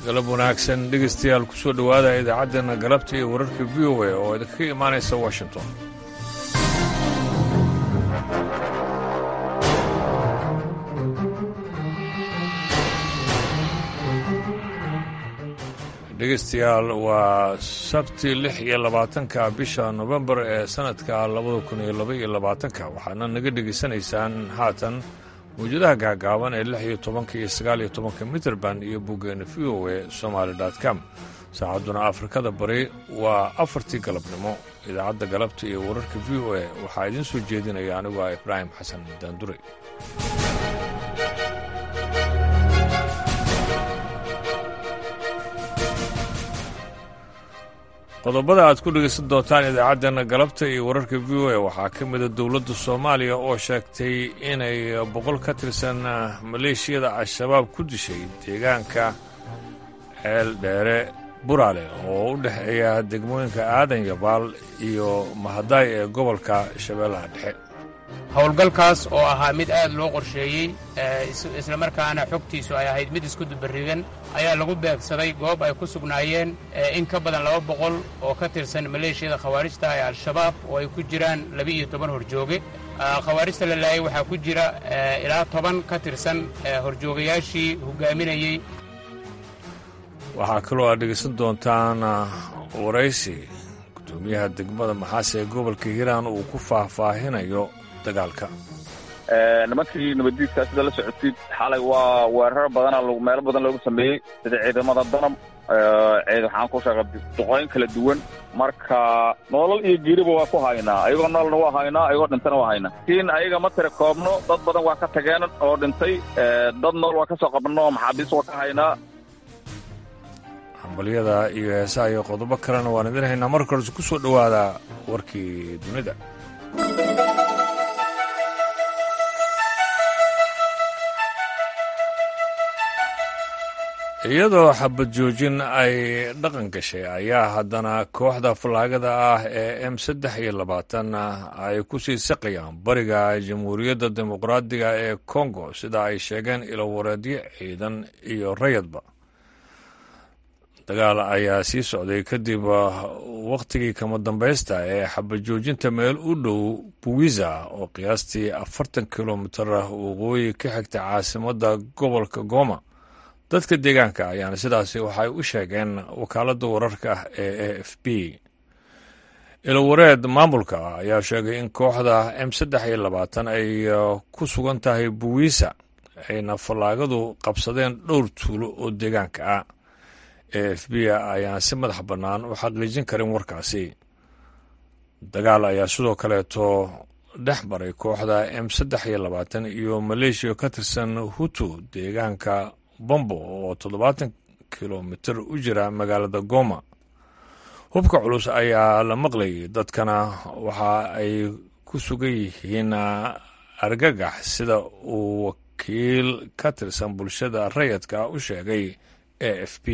galab wanaagsan dhegaystayaal ku soo dhowaada idaacaddeena galabta iyo wararka v o a oo idinkaga imaanaysa washington dhegaystayaal waa sabti lix iyo labaatanka bisha nofembar ee sannadka labada kun iyo laba iyo labaatanka waxaana naga dhegaysanaysaan haatan mawjadaha gaagaaban ee lix iyo tobanka iyo sagaal iyo tobanka mitrband iyo boggeena v o e somaali com saacadduna afrikada bari waa afartii galabnimo idaacadda galabta iyo wararka v o e waxaa idiin soo jeedinaya anigu ah ibraahim xasan daandure qodobada aad ku dhegaysan doontaan idaacaddeena galabta iyo wararka v o a waxaa ka mida dowladda soomaaliya oo sheegtay inay boqol ka tirsan maleeshiyada al-shabaab ku dishay deegaanka ceel dheere buraale oo u dhexeeya degmooyinka aadan yabaal iyo mahadaay ee gobolka shabeellaha dhexe howlgalkaas oo ahaa mid aad loo qorsheeyey islamarkaana xogtiisu ay ahayd mid isku dubarrigan ayaa lagu beegsaday goob ay ku sugnaayeen in ka badan laba boqol oo ka tirsan maleeshiyada khawaarijta ee al-shabaab oo ay ku jiraan laba-iyo toban horjooge khawaarijta la laayay waxaa ku jira ilaa toban ka tirsan horjoogayaashii hogaaminayey waxaa kaloo aad dhegaysan doontaan waraysi gudoomiyaha degmada maxaase ee gobolka hiiraan uu ku faahfaahinayo dagaalka nimankii nabaddiidkaa sida la socotid xalay waa weerar badana meelo badan loogu sameeyey sida ciidamada danab ciid waxaan ku sheegay duqooyin kala duwan marka noolal iyo geeriba waa ku haynaa ayagoo noolna waa haynaa ayagoo dhintana waa haynaa laakiin ayaga ma tira koobno dad badan waa ka tageen oo dhintay dad nool waa ka soo qabno maxaabiis waa ka haynaa hambalyada iyo heesaha iyo qodobo kalena waan idin haynaa marka horese ku soo dhowaada warkii dunida iyadoo xabad joojin ay dhaqan gashay ayaa haddana kooxda fallaagada ah ee m saddex iyo labaatan ay ku sii saqayaan bariga jamhuuriyadda dimuqraadiga ee kongo sida ay sheegeen ilowareedyo ciidan iyo rayadba dagaal ayaa sii socday kadib wakhtigii kama dambaysta ee xabad joojinta meel u dhow buwiza oo qiyaastii afartan kilomitar waqooyi ka xigta caasimadda gobolka goma dadka deegaanka ayaana sidaasi waxay u sheegeen wakaaladda wararka ee a f b ilowareed maamulka ayaa sheegay in kooxda m saddex iyo labaatan ay ku sugan tahay buwiisa ayna fallaagadu qabsadeen dhowr tuulo oo deegaanka ah a f b ayaan si madax bannaan u xaqiijin karin warkaasi dagaal ayaa sidoo kaleeto dhex maray kooxda m saddex iyo labaatan iyo maleeshiya ka tirsan hutu deegaanka bombo oo toddobaatan kilomitir u jira magaalada goma hubka culus ayaa la maqlayay dadkana waxa ay ku sugan yihiin argagax sida uu wakiil ka tirsan bulshada rayadka u sheegay a f b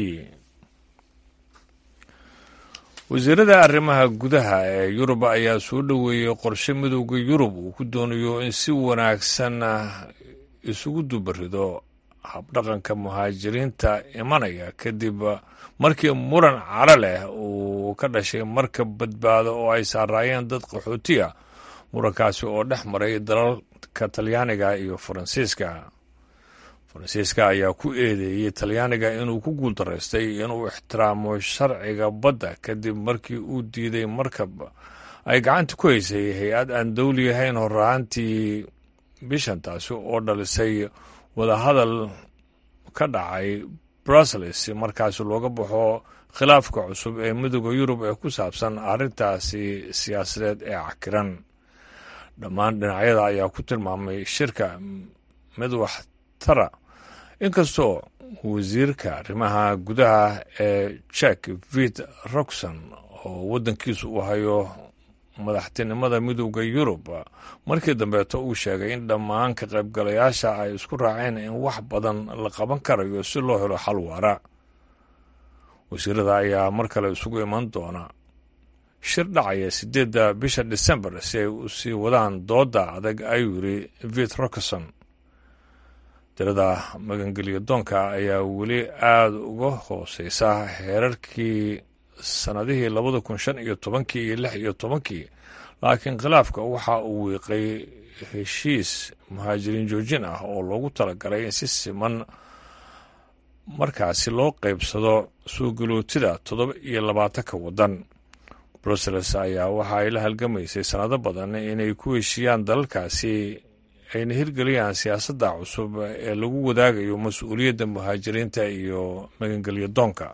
wasiirada arrimaha gudaha ee yurub ayaa soo dhoweeyey qorshe midowda yurub uu ku doonayo in si wanaagsan isugu dubarido habdhaqanka muhaajiriinta imanaya kadib markii muran caro leh uu ka dhashay markab badbaado oo ay saaraayeen dad qaxootiya murankaasi oo dhex maray dalalka talyaaniga iyo faransiiska faransiiska ayaa ku eedeeyey talyaaniga inuu ku guuldaraystay inuu ixtiraamo sharciga badda kadib markii uu diiday markab ay gacanta ku haysay hay-ad aan dowli ahayn horaantii bishan taasi oo dhalisay wadahadal ka dhacay brussels markaasi looga baxo khilaafka cusub ee midooda yurub ee ku saabsan arrintaasi siyaasadeed ee cakiran dhammaan dhinacyada ayaa ku tilmaamay shirka mid waxtara inkastoo wasiirka arrimaha gudaha ee jek vit roxon oo waddankiisu uu hayo madaxtinimada midowda yurub markii dambeeto uu sheegay in dhammaan ka qaybgalayaasha ay isku raaceen in wax badan la qaban karayo si loo helo xal waara wasiirada ayaa mar kale isugu iman doona shir dhacaya siddeedda bisha disembar si ay u sii wadaan doodda adag ayuu yidhi vit rokerson tirada magangelyo doonka ayaa weli aada uga hooseysa heerarkii sannadihii labada kun shan iyo tobankii iyo lix iyo tobankii laakiin khilaafka waxa uu wiiqay heshiis muhaajiriin joojin ah oo loogu talagalay in si siman markaasi loo qaybsado suugalootida toddoba iyo labaatanka waddan brussels ayaa waxa ay la halgamaysay sannado badan inay ku heshiiyaan dalalkaasi ayna hirgeliyaan siyaasadda cusub ee lagu wadaagayo mas-uuliyadda muhaajiriinta iyo magangelyo doonka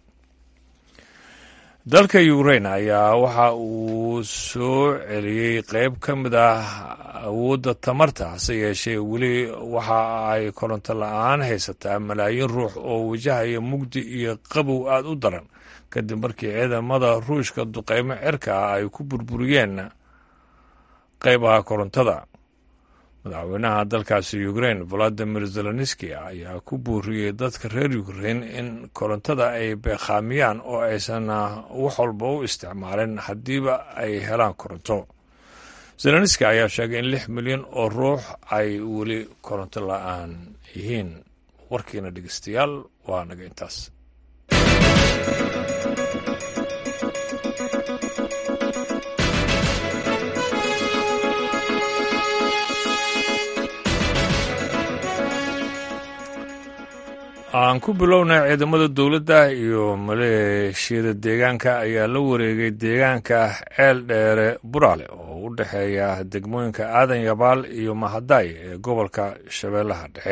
dalka ukrain ayaa waxa uu soo celiyey qeyb ka mid ah awoodda tamarta hase yeeshee weli waxa ay koronto la-aan haysataa malaayiin ruux oo wajahaya mugdi iyo qabow aada u daran kadib markii ciidamada ruushka duqeymo cirka ah ay ku burburiyeen qeybaha korontada madaxweynaha dalkaasi ukrain valadimir zelenski ayaa ku buuriyey dadka reer ukrain in korontada ay beekhaamiyaan oo aysan wax walba u isticmaalin haddiiba ay helaan koronto zelenski ayaa sheegay in lix milyan oo ruux ay weli koronto la-aan yihiin warkiina dhegeystayaal waa naga intaas aan ku bilownay ciidamada dowladda iyo maleeshiyada deegaanka ayaa la wareegay deegaanka ceel dheere buraale oo u dhexeeya degmooyinka aadan yabaal iyo mahadaay ee gobolka shabeellaha dhexe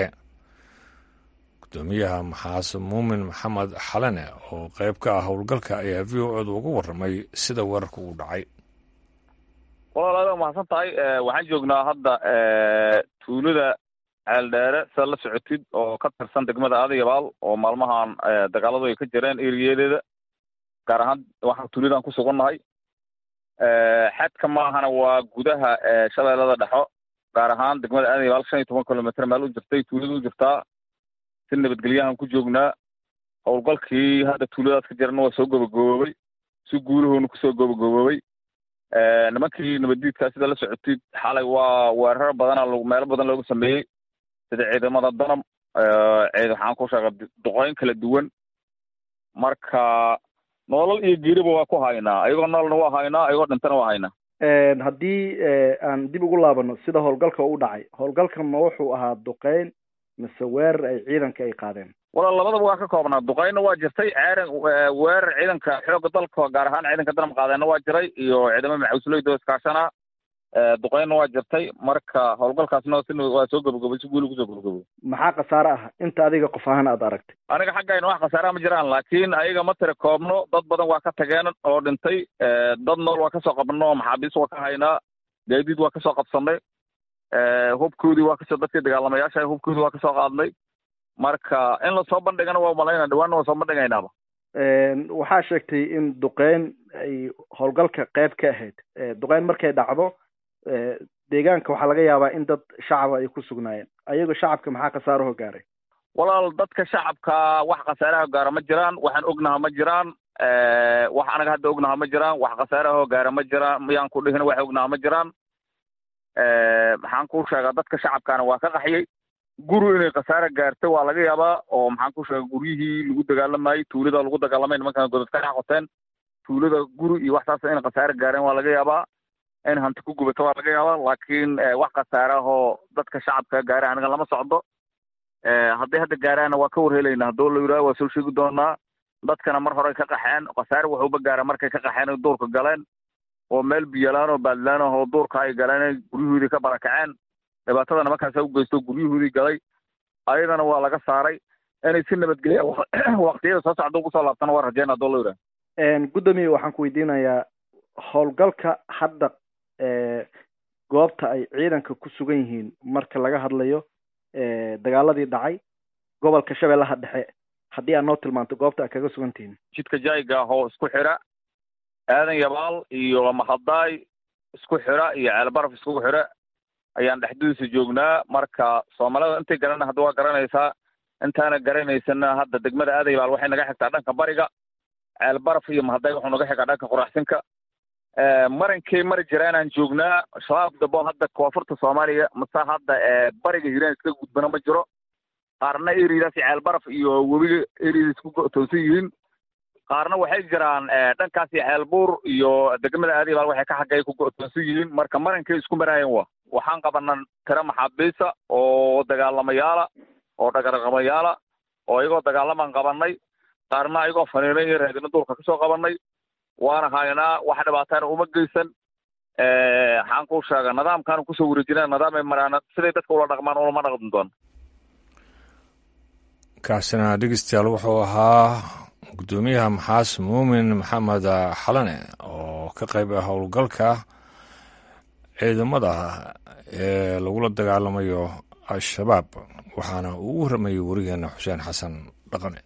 gudoomiyaha maxaas muumin maxamed xalane oo qayb ka ah howlgalka ayaa v o edu uga warramay sida weerarka uu dhacay walaal aad mahadsan tahay waxaan joognaa hadda tuulada ceeldheere sidaad la socotid oo ka tirsan degmada aadayabaal oo maalmahan dagaaladu ay ka jireen eriyadeeda gaar ahaan waxaan tuuladan ku sugannahay xadka maahana waa gudaha shabeellada dhexo gaar ahaan degmada aadayabaal shan iyo toban kilomitr meel u jirtay tuulada u jirtaa si nabadgelyahan ku joognaa howlgalkii hadda tuuladaas ka jirana waa soo gobogoboobay si guulahoona kusoo gobogoboobay nimankii nabaddiidkaa sida la socotid xalay waa weerar badana meelo badan looga sameeyey sida ciidamada danab ciid waxaan ku sheegay duqooyin kala duwan marka nolol iyo geeriba waa ku haynaa ayagoo nololna waa haynaa ayagoo dhintana waa haynaa haddii aan dib ugu laabano sida howlgalka u dhacay howlgalkan ma wuxuu ahaa duqeyn mise weerar ay ciidanka ay qaadeen walaal labadaba waa ka koobnaa duqeynna waa jirtay ceeran weerar ciidanka xoogga dalka gaar ahaan ciidanka danab qaadeenna waa jiray iyo ciidamo maxawsleyda oo iskaashana duqeynna waa jirtay marka howlgalkaasna si waa soo gabagabay si guuli kusoo gabagabo maxaa khasaare ah inta adiga qof ahaan aad aragtay aniga xaggayna wax khasaaraha ma jiraan laakiin ayaga ma tira koobno dad badan waa ka tageen oo dhintay dad nool waa kasoo qabno maxaabiis waa ka haynaa gaadiid waa kasoo qabsanay hubkoodii waa kasoo dadkii dagaalamayaasha hubkoodii waa kasoo qaadnay marka in lasoo bandhigana waa malayna dhawaanna waa soo bandhigaynaaba waxaa sheegtay in duqeyn ay howlgalka qayb ka ahayd duqeyn markay dhacdo deegaanka waxaa laga yaabaa in dad shacaba ay ku sugnaayeen ayagoo shacabka maxaa khasaaraho gaaray walaal dadka shacabka wax khasaaraha gaara ma jiraan waxaan ognaha ma jiraan wax anaga hadda ognaha ma jiraan wax khasaaraho gaara ma jiraan miyaan ku dhihin wax ognaha ma jiraan maxaan ku sheegaa dadka shacabkaana waa ka qaxyay guri inay khasaare gaartay waa laga yaabaa oo maxaan ku sheega guryihii lagu dagaalamayey tuulada lagu dagaalamay nimankan godad ka dhex qoteen tuulada guri iyo waxtaas inay khasaare gaareen waa laga yaabaa in hanti ku gubato waa laga yaabaa laakiin wax khasaarahoo dadka shacabka gaara aniga lama socdo hadday hadda gaaraana waa ka warhelayna haddoo la yidhaha waa soo sheegi doonaa dadkana mar horey ka qaxeen khasaare waxuuba gaara markay ka qaxeen oy duurka galeen oo meel biyalaan oo baadlaan ah oo duurka ay galeen guryahoodii ka barakaceen dhibaatada nimankaasa u geysto guryahoodii galay ayadana waa laga saaray inay si nabadgelya waqtiyada soo socda ugu soo laabtana waa rajeyna haddoo la yidhaha gudoomiye waxaan ku weydiinayaa howlgalka hadda goobta ay ciidanka ku sugan yihiin marka laga hadlayo dagaaladii dhacay gobolka shabeellaha dhexe haddii aad noo tilmaanto goobta aad kaga sugan tihiin jidka jayga oo isku xira aadan yabaal iyo mahadaay isku xira iyo ceelbaraf iskugu xira ayaan dhexdiisa joognaa marka soomaalida intay garana hadda waa garanaysaa intaana garanaysana hadda degmada aadan yabaal waxay naga xigtaa dhanka bariga ceelbaraf iyo mahadaay wuxuu naga xigaa dhanka qoraxsinka marinkay mari jira inaan joognaa shabaab dabo hadda koonfurta soomaaliya mase hadda bariga hiiraan iska gudbana ma jiro qaarna eridaas ceelbaraf iyo webiga eridaas ku go'toonsan yihiin qaarna waxay jiraan dhankaasi ceelbuur iyo degmada aadibaal waxay ka xaggay ku go'toonsan yihiin marka marankay isku maraayeen wa waxaan qabanaa tiro maxaabiisa oo dagaalamayaala oo dhagarqamayaala oo iyagoo dagaalamaan qabanay qaarna ayagoo faniinan iyo raadina duurka kasoo qabanay waana haynaa wax dhibaatana uma geysan waxaan kuu sheega nidaamkaanu kusoo wareejina nidaamay maraan siday dadka ula dhaqmaan ulama dhaqmi doon kaasina dhegeystayaal wuxuu ahaa guddoomiyaha maxaas muumin maxamed xalane oo ka qayb ah howlgalka ciidamada ee lagula dagaalamayo al-shabaab waxaana uu u warramayay warigeena xuseen xasan dhaqane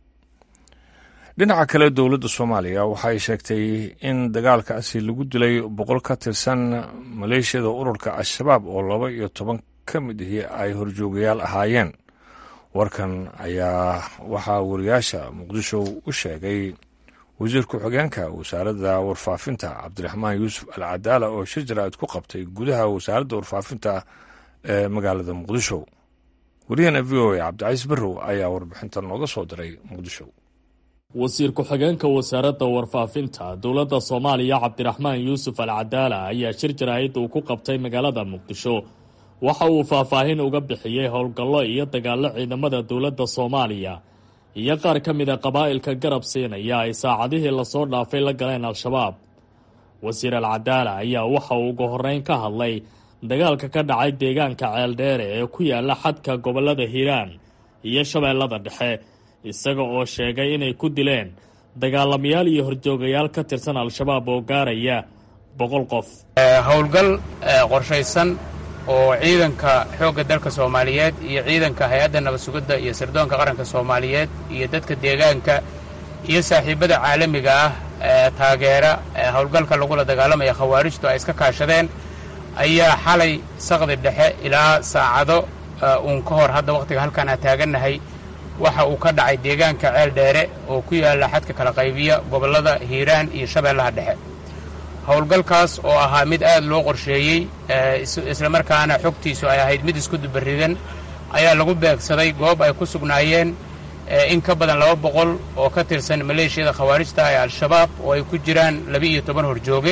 dhinaca kale dowladda soomaaliya waxay sheegtay in dagaalkaasi lagu dilay boqol ka tirsan maleeshiyada ururka al-shabaab oo laba iyo toban ka mid ihi ay horjoogayaal ahaayeen warkan ayaa waxaa wariyaasha muqdisho u sheegay wasiir ku-xigeenka wasaaradda warfaafinta cabdiraxmaan yuusuf al cadaala oo shir jaraa'id ku qabtay gudaha wasaaradda warfaafinta ee magaalada muqdisho wariyahana v o a cabdicaiis barrow ayaa warbixinta nooga soo diray muqdisho wasiir ku-xigeenka wasaaradda warfaafinta dowladda soomaaliya cabdiraxmaan yuusuf al cadaala ayaa shir jaraa'id uu ku qabtay magaalada muqdisho waxa uu faahfaahin uga bixiyey howlgallo iyo dagaallo ciidamada dowladda soomaaliya iyo qaar ka mida qabaa'ilka garab siinaya ay saacadihii lasoo dhaafay la galeen al-shabaab wasiir al cadaala ayaa waxa uu ugu horreyn ka hadlay dagaalka ka dhacay deegaanka ceeldheere ee ku yaala xadka gobollada hiiraan iyo shabeellada dhexe isaga oo sheegay inay ku dileen dagaalamayaal iyo horjoogayaal ka tirsan al-shabaab oo gaaraya boqol qof howlgal qorshaysan oo ciidanka xoogga dalka soomaaliyeed iyo ciidanka hay-adda nabad sugidda iyo sirdoonka qaranka soomaaliyeed iyo dadka deegaanka iyo saaxiibbada caalamiga ah ee taageera howlgalka lagula dagaalamaya khawaarijtu ay iska kaashadeen ayaa xalay saqdi dhexe ilaa saacado uun ka hor hadda wakhtiga halkaan aan taagannahay waxa uu ka dhacay deegaanka ceel dheere oo ku yaalla xadka kala qaybiya gobollada hiiraan iyo shabeellaha dhexe howlgalkaas oo ahaa mid aad loo qorsheeyey islamarkaana xogtiisu ay ahayd mid isku dubaridan ayaa lagu beegsaday goob ay ku sugnaayeen in ka badan laba boqol oo ka tirsan maleeshiyada khawaarijta ee al-shabaab oo ay ku jiraan laba-iyo toban horjooge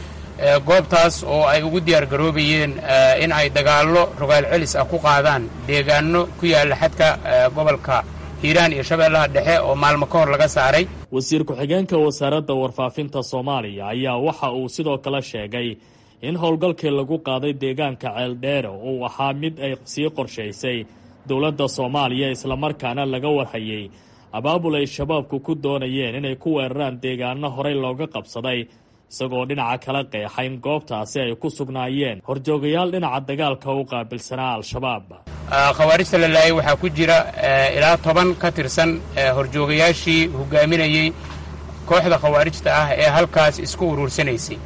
goobtaas oo ay ugu diyaar garoobayeen in ay dagaallo rogaal celis ah ku qaadaan deegaano ku yaalla xadka gobolka hiiraan iyo shabeellaha dhexe oo maalmo ka hor laga saaray wasiir ku-xigeenka wasaaradda warfaafinta soomaaliya ayaa waxa uu sidoo kale sheegay in howlgalkii lagu qaaday deegaanka ceeldheere uu ahaa mid ay sii qorshaysay dowladda soomaaliya islamarkaana laga warhayay abaabul ay shabaabku ku doonayeen inay ku weeraraan deegaano horey looga qabsaday isagoo dhinaca kala qeexa in goobtaasi ay ku sugnaayeen horjoogayaal dhinaca dagaalka u qaabilsanaa al-shabaab khawaarijta la laayay waxaa ku jira ilaa toban ka tirsan horjoogayaashii hogaaminayey kooxda khawaarijta ah ee halkaas isku uruursanaysay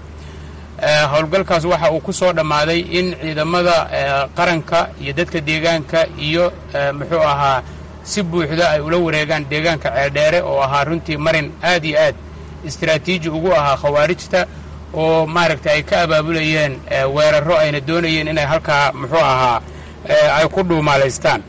howlgalkaas waxa uu ku soo dhammaaday in ciidamada qaranka iyo dadka deegaanka iyo muxuu ahaa si buuxda ay ula wareegaan deegaanka ceeldheere oo ahaa runtii marin aad iyo aad istaraatiiji ugu ahaa khawaarijta oo maaragtay ay ka abaabulayeen weerarro ayna doonayeen inay halkaa muxuu ahaa ay ku dhuumaalaystaan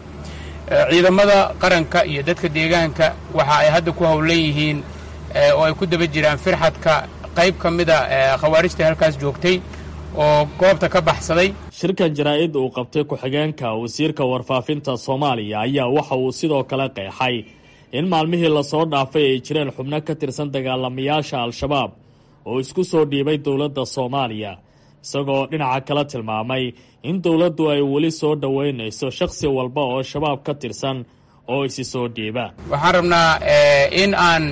ciidamada qaranka iyo dadka deegaanka waxa ay hadda ku howlan yihiin oo ay ku daba jiraan firxadka qayb ka mida khawaarijta halkaas joogtay oo goobta ka baxsaday shirkan jaraa-id uu qabtay ku-xigeenka wasiirka warfaafinta soomaaliya ayaa waxa uu sidoo kale qeexay in maalmihii lasoo dhaafay ay jireen xubno ka tirsan dagaalamayaasha al-shabaab oo isku soo dhiibay dowladda soomaaliya isagoo dhinaca kala tilmaamay in dowladdu ay weli soo dhoweynayso shakhsi walba oo shabaab ka tirsan oo isi soo dhiiba waxaan rabnaa in aan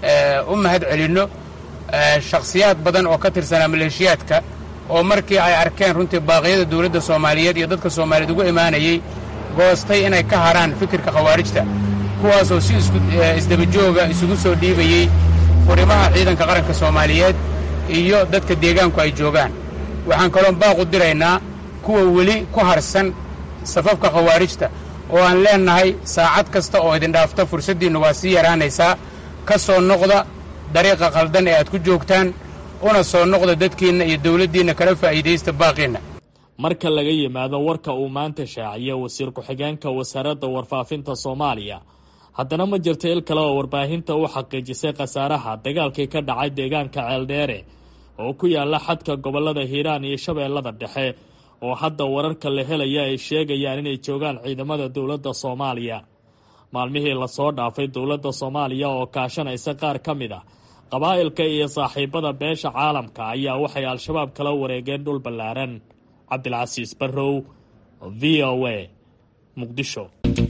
u mahad celinno shakhsiyaad badan oo ka tirsanaa maleeshiyaadka oo markii ay arkeen runtii baaqyada dowladda soomaaliyeed iyo dadka soomaaliyeed ugu imaanayey goostay inay ka haraan fikirka khawaarijta kuwaasoo si isdabajooga isugu soo dhiibayey furimaha ciidanka qaranka soomaaliyeed iyo dadka deegaanku ay joogaan waxaan kaloon baaqu diraynaa kuwa weli ku harsan safafka khawaarijta oo aan leennahay saacad kasta oo idin dhaafta fursaddiinnu waa sii yaraanaysaa ka soo noqda dariiqa khaldan ee aad ku joogtaan una soo noqda dadkiinna iyo dowladdiinna kala faa'iidaysta baaqiinna marka laga yimaado warka uu maanta shaaciyay wasiir ku-xigeenka wasaaradda warfaafinta soomaaliya haddana ma jirto il kale oo warbaahinta u xaqiijisay khasaaraha dagaalkii ka dhacay deegaanka ceeldheere oo ku yaala xadka gobolada hiiraan iyo shabeellada dhexe oo hadda wararka la helaya ay sheegayaan inay joogaan ciidamada dowladda soomaaliya maalmihii lasoo dhaafay dowladda soomaaliya oo kaashanaysa qaar ka mid ah qabaa'ilka iyo saaxiibada beesha caalamka ayaa waxay al-shabaab kala wareegeen dhul ballaaran cabdilcasiis barrow v o a muqdisho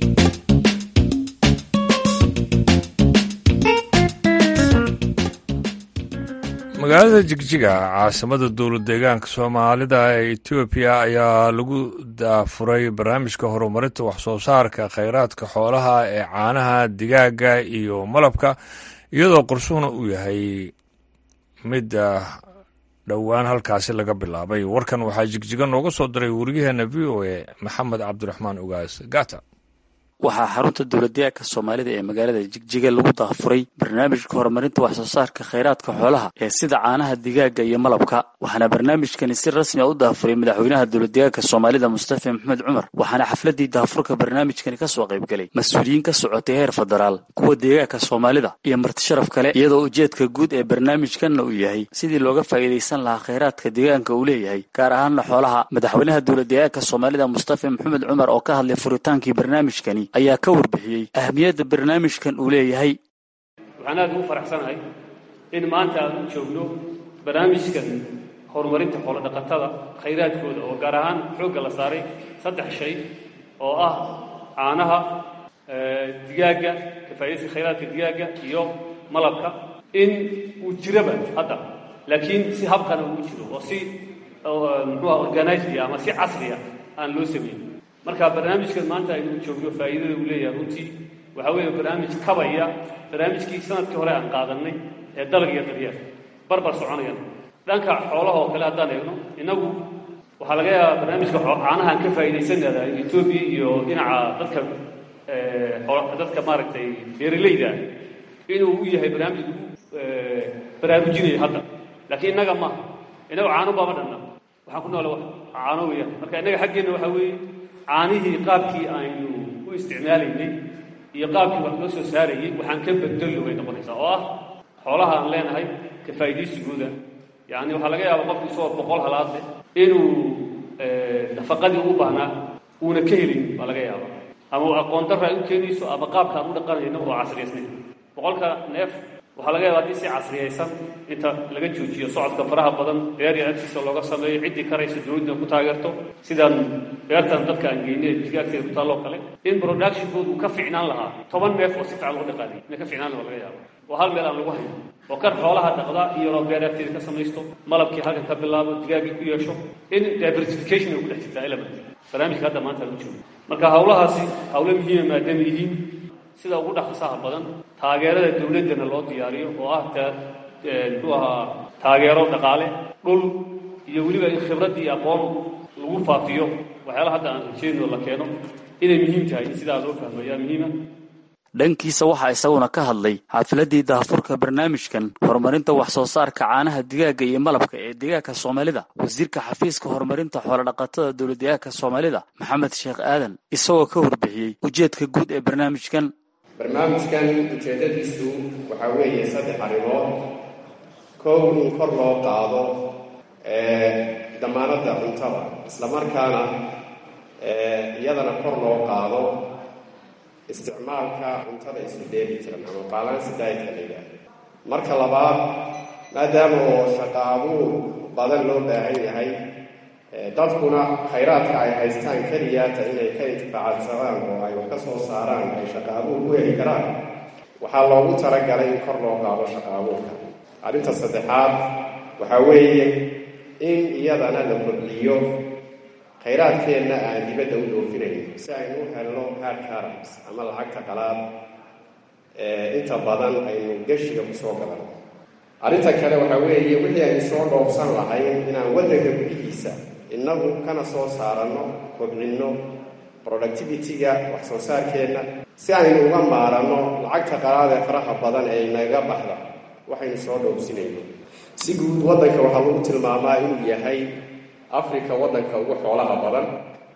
magaalada jigjiga caasimada dowlad deegaanka soomaalida ee etoobiya ayaa lagu daafuray barnaamijka horumarinta waxsoo saarka kheyraadka xoolaha ee caanaha digaaga iyo malabka iyadoo qorshuhuna uu yahay mid dhowaan halkaasi laga bilaabay warkan waxaa jigjiga nooga soo diray wariyaheena v o a maxamed cabdiraxmaan ogaas gata waxaa xarunta dowladdeegaanka soomaalida ee magaalada jigjiga lagu daafuray barnaamijka horumarinta waxsoo saarka kheyraadka xoolaha ee sida caanaha digaaga iyo malabka waxaana barnaamijkani si rasmi a u daafuray madaxweynaha dowladdeegaanka soomaalida mustafa maxamed cumar waxaana xafladii daafurka barnaamijkani kasoo qaybgalay mas-uuliyiin ka socotay heer federaal kuwa deegaanka soomaalida iyo martisharaf kale iyadoo ujeedka guud ee barnaamijkanna uu yahay sidii looga faa'iidaysan lahaa kheyraadka deegaanka uu leeyahay gaar ahaanna xoolaha madaxweynaha dowladdeegaanka soomaalida mustafa maxamed cumar oo ka hadlay furitaankii barnaamijkani ayaa ka warbixiyey ahmiyadda barnaamijkan uu leeyahay waxaan aad ugu faraxsanahay in maanta aan u joogno barnaamijkan horumarinta xoolodhaqatada khayraadkooda oo gaar ahaan xoogga la saaray saddex shay oo ah caanaha digaagga kafaa'idayska khayraadka digaagga iyo malabka in uu jiraba hadda laakiin si habkana uu jiro oo si muxuuha organizia ama si casriya aan loo sameyn marka barnaamijkan maanta aynu joogno faa'iidada uu leeyahay runtii waxaa weeye barnaamij kabaya barnaamijkii sanadkii hore aan qaadanay ee dalag iyo daryeel barbar soconayana dhanka xoolaha oo kale haddaan eegno innagu waxaa laga yaabaa barnaamijka caanahaan ka faa'iidaysanada etoobiya iyo dhinaca dadka dadka maaragtay beeralayda inuu u yahay barnaamij lagu baraarujinayo hadda laakiin innaga maaha innaga caano baama dhanna waxaan ku noole caano weeyaan marka innaga xaggeenna waxaa weeye caanihii qaabkii aynu u isticmaalaynay iyo qaabkii wax loo soo saarayay waxaan ka bedelo way noqonaysaa oo ah xoolaha aan leenahay ka faa'iidaysigooda yacni waxaa laga yaaba qofku isagoo boqol halaad leh inuu nafaqadii u baahnaa uuna ka helin baa laga yaaba ama aqoon darra ay u keenayso ama qaabka aan u dhaqanayno oo casriyaysnayn boqolka neef waxaa laga yaaba haddii si casriyaysan inta laga joojiyo socodka faraha badan beer iyo agtiisa looga sameeyo ciddii karaysa dowladda ku taageerto sidaan beertan dadka aan geynay digaagteeda ku taalloo kale in productionkooda uu ka ficnaan lahaa toban neef oo si fiican loo dhaqaanay inay ka ficnaan laha laga yaabo oo hal meel aan lagu hayn oo kan xoolaha dhaqda iyadoo beer agteeda ka samaysto malabkii halkan ka bilaabo digaaggii ku yeesho in diversification ay ku dhex jirtaa element barnaamijka hadda maanta lagu joogo marka hawlahaasi hawlo muhiima maadaama yihiin sida ugu dhaqsaha badan taageerada dowladdana loo diyaariyo oo ah muxuu ahaa taageero dhaqaale dhul iyo weliba in khibraddii aqoon lagu faafiyo waxyaalaha hadda aan ujeedno la keeno inay muhiim tahay in sidaa loo fahmo ayaa muhiima dhankiisa waxaa isaguna ka hadlay xaafiladii daafurka barnaamijkan horumarinta wax soo saarka caanaha digaaga iyo malabka ee deegaanka soomaalida wasiirka xafiiska horumarinta xoolodhaqatada dowladdeegaanka soomaalida maxamed sheekh aadan isagoo ka warbixiyey ujeedka guud ee barnaamijkan barnaamijkan ujeeddadiisu waxaa weeye saddex arrimood kow in kor loo qaado damaanadda cuntada islamarkaana iyadana kor loo qaado isticmaalka cuntada isu dheeli jiran ama balansi dietka la yidhaahdo marka labaad maadaama oo shaqo abuur badan loo baahan yahay dadkuna khayraadka ay haystaan keliyaata inay ka intifaacadsadaan oo ay wax ka soo saaraan ay shaqo abuur ku heli karaan waxaa loogu talagalay in kor loo qaado shaqo abuurka arrinta saddexaad waxaa weeye in iyadana la kordhiyo khayraadkeenna aan dibadda u dhoofinayn si aynu u helno hard carams ama lacagta qalaad inta badan aynu geshiga kusoo gadan arrinta kale waxaa weeye wixii aynu soo dhoofsan lahayn inaan waddanka gudihiisa innagu kana soo saaranno kobcinno productivity-ga wax soo saarkeenna si aynu uga maaranno lacagta qalaad ee faraha badan ee inaga baxda waxaynu soo dhoofsinayno si guud waddanka waxaa lagu tilmaamaa inuu yahay africa waddanka ugu xoolaha badan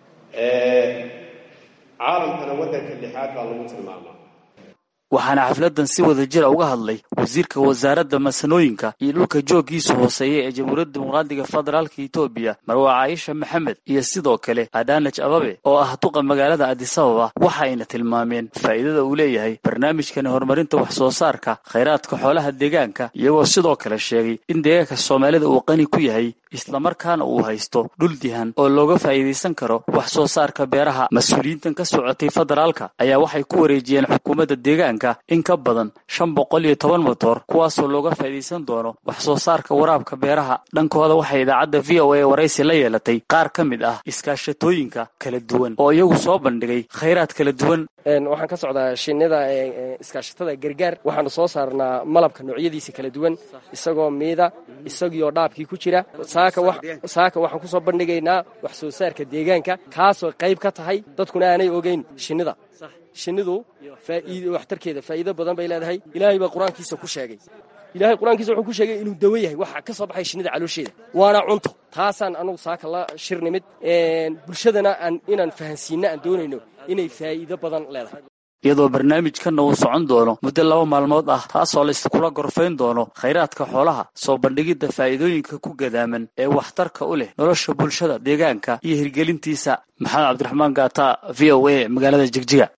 caalamkana waddanka lixaad baa lagu tilmaamaa waxaana xafladan si wada jira uga hadlay wasiirka wasaaradda masanooyinka iyo dhulka jooggiisa hooseeya ee jamhuuriyadda dimuqraadiga federaalka etoobiya marwa caaisha maxamed iyo sidoo kale adanaj ababe oo ah duqa magaalada adisababa waxa ayna tilmaameen faa'iidada uu leeyahay barnaamijkani horumarinta wax soo saarka khayraadka xoolaha deegaanka iyagoo sidoo kale sheegay in deegaanka soomaalida uu qani ku yahay islamarkaana uu haysto dhul dihan oo looga faa'iidaysan karo wax soo saarka beeraha mas-uuliyiintan ka socotay federaalka ayaa waxay ku wareejiyeen xukuumadda deegaanka in ka badan shan boqol iyo toban motor kuwaasoo looga faa'iidaysan doono wax soo saarka waraabka beeraha dhankooda waxay idaacadda v o a waraysi la yeelatay qaar ka mid ah iskaashatooyinka kala duwan oo iyagu soo bandhigay khayraad kala duwan waxaan ka socdaa shinnida iskaashatada gargaar waxaanu soo saarnaa malabka noocyadiisa kala duwan isagoo miida isagiioo dhaabkii ku jira saaka waxaan kusoo bandhigaynaa wax soo saarka deegaanka kaasoo qayb ka tahay dadkuna aanay ogeyn shinnida shinnidu waxtarkeeda faa'iido badan bay leedahay ilaahay baa qur-aankiisa ku sheegay ilaahay qur-aankiisa wuxuu ku sheegay inuu dawo yahay waxa ka soo baxay shinnida caloosheeda waana cunto taasaan anugu saaka la shir nimid bulshadana inaan fahansiinna aan doonayno inay faa'iido badan leedahay iyadoo barnaamijkanna uu socon doono muddo laba maalmood ah taasoo layskula gorfayn doono khayraadka xoolaha soo bandhigidda faa'iidooyinka ku gadaaman ee waxtarka u leh nolosha bulshada deegaanka iyo hirgelintiisa maxamed cabdiraxmaan gaata v o a magaalada jigjiga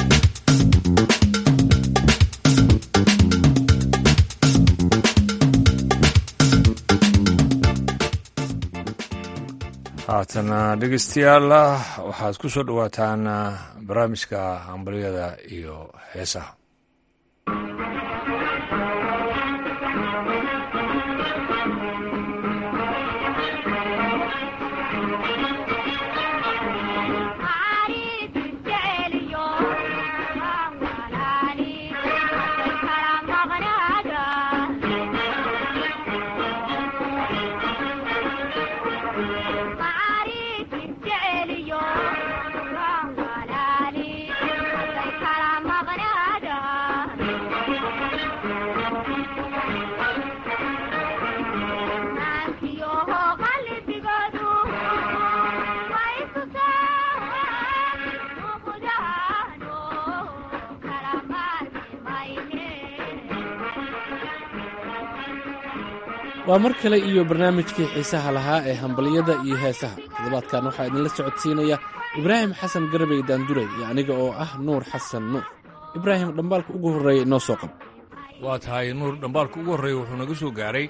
haatana dhegeystayaal waxaad ku soo dhowaataan barnaamijka hambalyada iyo heesaha waa mar kale iyo barnaamijkii xiisaha lahaa ee hambalyada iyo heesaha toddobaadkan waxaa idinla socodsiinaya ibraahim xasan garbey daanduray iyo aniga oo ah nuur xasan nuur ibraahim dhambaalka ugu horreeya inoo soo qab waa tahay nuur dhambaalka ugu horreeya wuxuu naga soo gaaray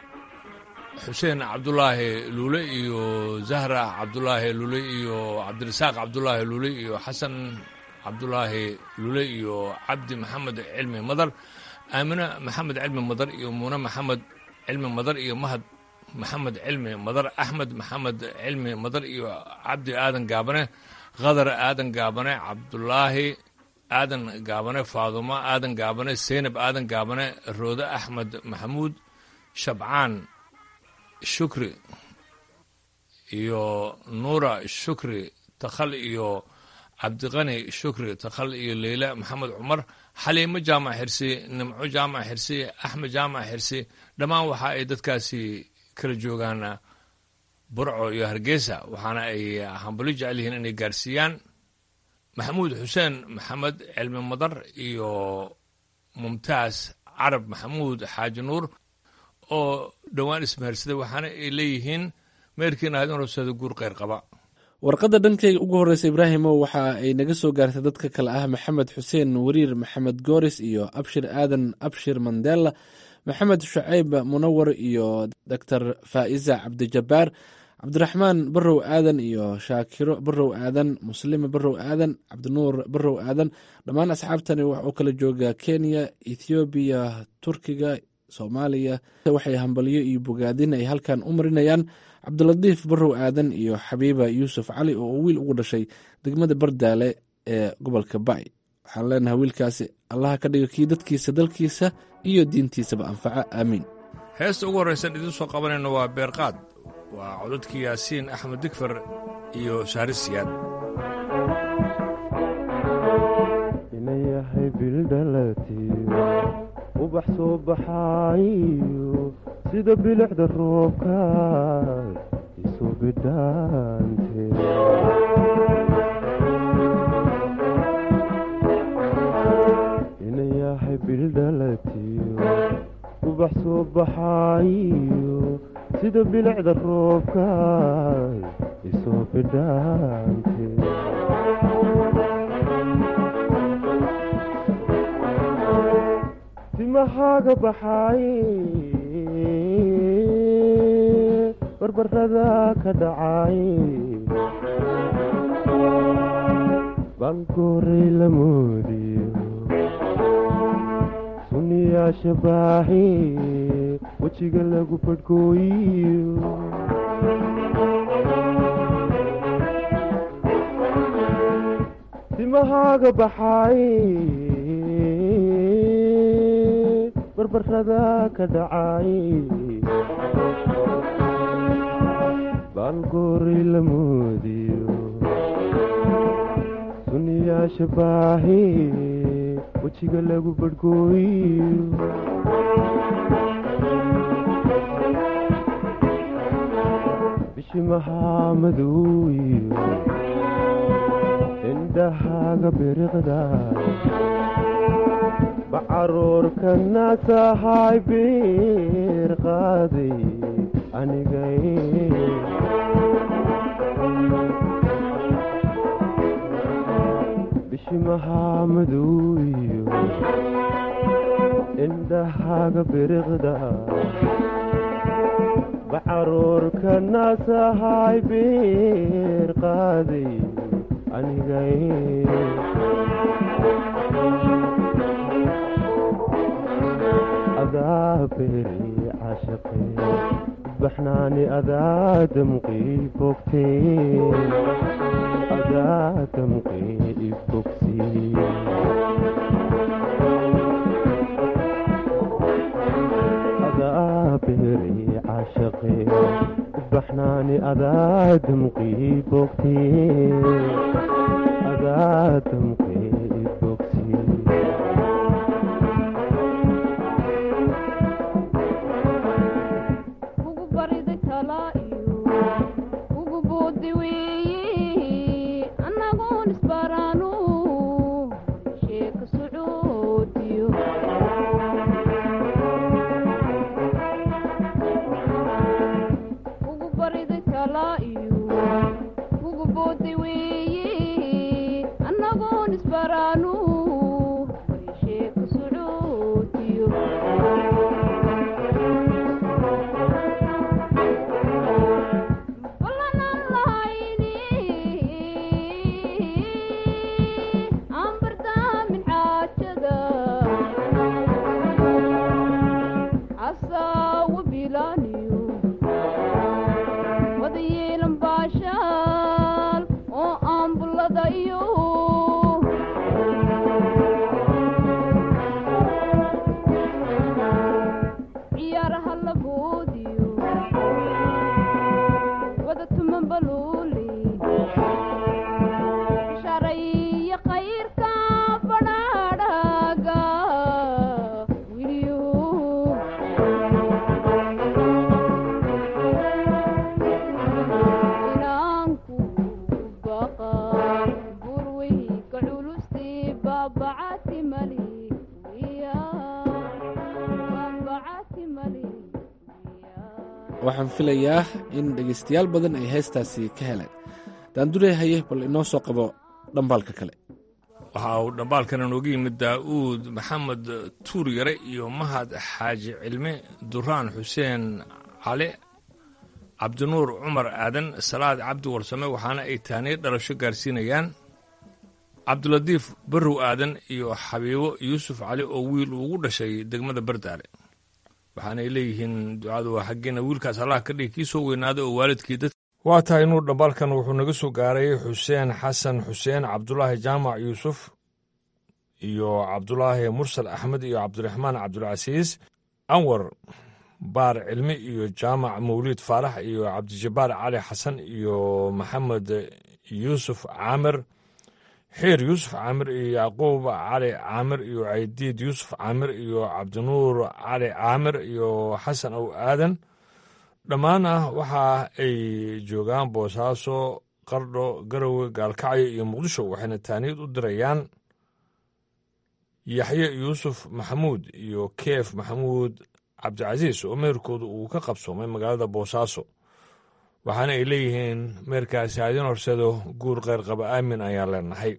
xuseen cabdulaahi luule iyo zahra cabdulaahi luule iyo cabdirasaaq cabdulaahi luule iyo xasan cabdulaahi luule iyo cabdi maxamed cilmi madar aamine maxamed cilmi madar iyo muune maxamed cilmi madar iyo mahad maxamed cilmi madar axmed maxamed cilmi madar iyo cabdi aadan gaabane khadar aadan gaabane cabdulaahi aadan gaabane faadumo aadan gaabane seynab aadan gaabane roode axmed maxamuud shabcaan shukri iyo nuura shukri takhal iyo cabdiqani shukri takhal iyo leyla maxamed cumar xaliimo jaamac xirsi nimco jaamac xirsi axmed jaamac xirsi dhammaan waxa ay dadkaasi kala joogaan burco iyo hargeysa waxaana ay hambali jecel yihiin inay gaarsiiyaan maxamuud xuseen maxamed cilmi madar iyo mumtaas carab maxamuud xaaji nuur oo dhowaan ismaharsaday waxaana ay leeyihiin meerkiina aad in horseeda guur kheyr qaba warqadda dhankayga ugu horreysa ibraahimow waxa ay naga soo gaartay dadka kale ah maxamed xuseen wariir maxamed gooris iyo abshir aadan abshir mandela maxamed shucayb munawar iyo doctor faa'iza cabdijabbaar cabdiraxmaan barow aadan iyo shaakiro barow aadan muslime barow aadan cabdinuur barow aadan dhammaan asxaabtani wax uu kala jooga kenya ethoobiya turkiga soomaaliya waxay hambalyo iyo bogaadin ay halkan u marinayaan cabdilatiif barow aadan iyo xabiiba yuusuf cali oo uu wiil ugu dhashay degmada bardaale ee gobolka ba'i waxaan leenahay wiilkaasi allaha ka dhiga kii dadkiisa dalkiisa iyo diintiisaba anfaca aamiin heesta ugu horraysan idiin soo qabanayno waa beerqaad waa codadkii yaasiin axmed digfar iyo shahri siyaad inayahay bildhalatiyo ubax soo baxaayo sida bilicda roobka isu bidhaante inayahay bildhalatiyo ubax soo baxaayo sida bilicda roobka isoo bidhaante timahaaga baxaaye barbarada ka dhacaaye baalgooray la moodiyo sunniyaasha baaxe wejiga lagu badhgooyiyo timahaaga baxaaye barbarada ka dhacaaye baalgooray la moodiyo sunniyaasha baahe wejiga lagu badhgooyiyo bishimahaa madowiyo indhahaaga biriqda bacaruurkana tahay biir qaaday anigay bishimahaa madowiyo indhahaaga biriqda bacaruurkana tahay biir qaaday anigay adaa beri cashaqe baxnaani adaa damqii bogtee adaa damqii ibogsi adaa beri cashaqe baxnaani adaa damqii bogtee adaa damqii ibogsi waxaan filayaa in dhegaystayaal badan ay heestaasi ka heleen daandurey haye bal inoo soo qabo dhambaalka kale waxa uu dhambaalkana nooga yimid daa'uud maxamed tuur yare iyo mahad xaaji cilme duraan xuseen cali cabdinuur cumar aadan salaad cabdi warsame waxaana ay tahniyad dhalasho gaarsiinayaan cabdilatiif barrow aadan iyo xabiibo yuusuf cali oo wiil uu ugu dhashay degmada bardaale waxaanay leeyihiin ducadu waa xaggeena wiilkaas allah ka dhigi kii soo weynaaday oo waalidkii dad waa tahay inuu dhambaalkan wuxuu naga soo gaaray xuseen xasan xuseen cabdulaahi jaamac yuusuf iyo cabdulaahi mursal axmed iyo cabdiraxmaan cabdulcasiis anwar baar cilmi iyo jaamac mawliid faarax iyo cabdijabbaar cali xasan iyo maxamed yuusuf caamir xiir yuusuf caamir iyo yacquub cali caamir iyo caydiid yuusuf caamir iyo cabdinuur cali caamir iyo xasan ow aadan dhammaana waxa ay joogaan boosaaso qardho garowe gaalkacyo iyo muqdisho waxayna taaniyad u dirayaan yaxye yuusuf maxamuud iyo keef maxamuud cabdicasiis oo meerkooda uu ka qabsoomay magaalada boosaaso waxaana ay leeyihiin meerkaasi haadin horsedo guur keyrqaba aamin ayaan leenahay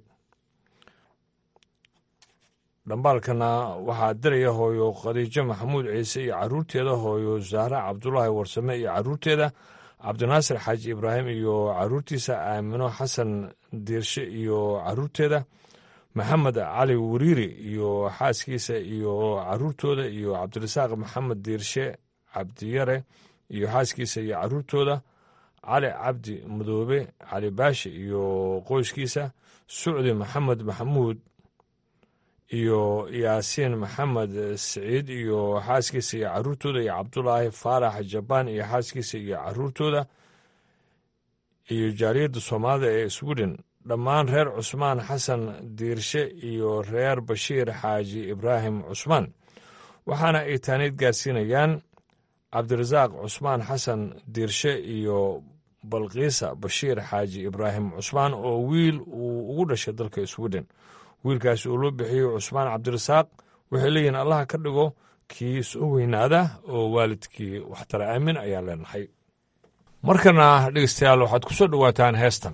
dhambaalkana waxaa diraya hooyo khadiijo maxamuud ciise iyo caruurteeda hooyo zahra cabdulaahi warsame iyo caruurteeda cabdinaasir xaaji ibraahim iyo caruurtiisa aamino xasan diirshe iyo caruurteeda maxamed cali wariiri iyo xaaskiisa iyo caruurtooda iyo cabdirasaaq maxamed diirshe cabdiyare iyo xaaskiisa iyo caruurtooda cali cabdi madoobe cali baashe iyo qoyskiisa sucdi maxamed maxamuud iyo yaasiin maxamed siciid iyo xaaskiisa iyo caruurtooda iyo cabdulaahi faarax jabaan iyo xaaskiisa iyo caruurtooda iyo jaaliyadda soomaalida ee sweden dhammaan reer cusmaan xasan diirshe iyo reer bashiir xaaji ibraahim cusmaan waxaana ay taaniid gaarsiinayaan cabdirasaaq cusmaan xasan diirshe iyo balkiisa bashiir xaaji ibraahim cusmaan oo wiil uu ugu dhashay dalka sweden wiilkaasi uu loo bixiyo cusmaan cabdirasaaq waxay leeyihiin allaha ka dhigo kii soo weynaada oo waalidkii waxtara aamin ayaan leenahay markana dhegeystayaal waxaad ku soo dhowaataan heestan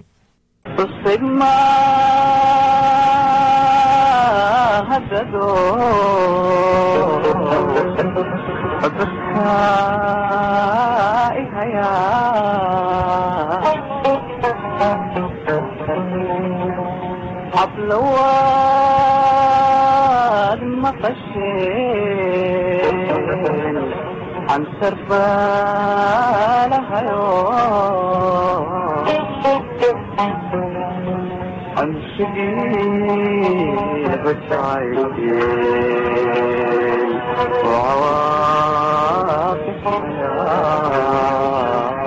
حفلوات مقشين عن سربالها عن شقيق الشعيبين وعواقب حياه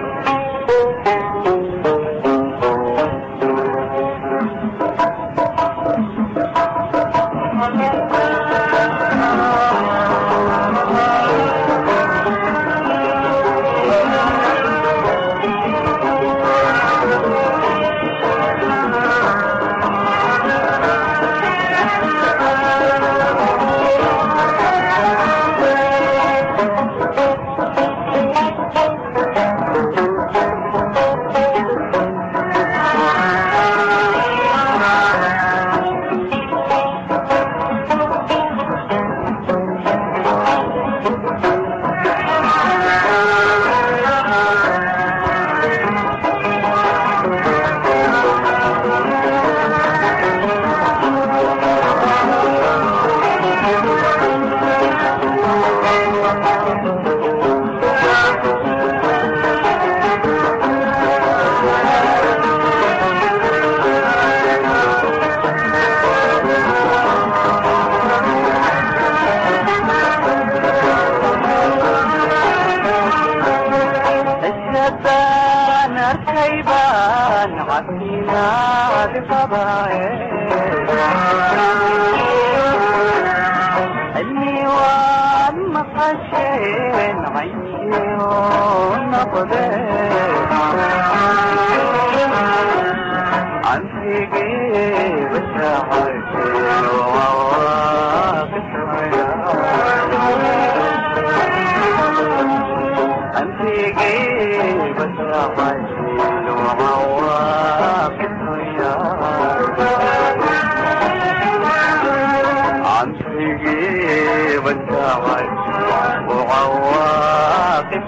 الشبان الخيبان عفينا النيوان مقشين عيون عن فيقي بساعتين وواقف أنت جيب الرحيل وعواقب أنت جيب الرحيل وعواقب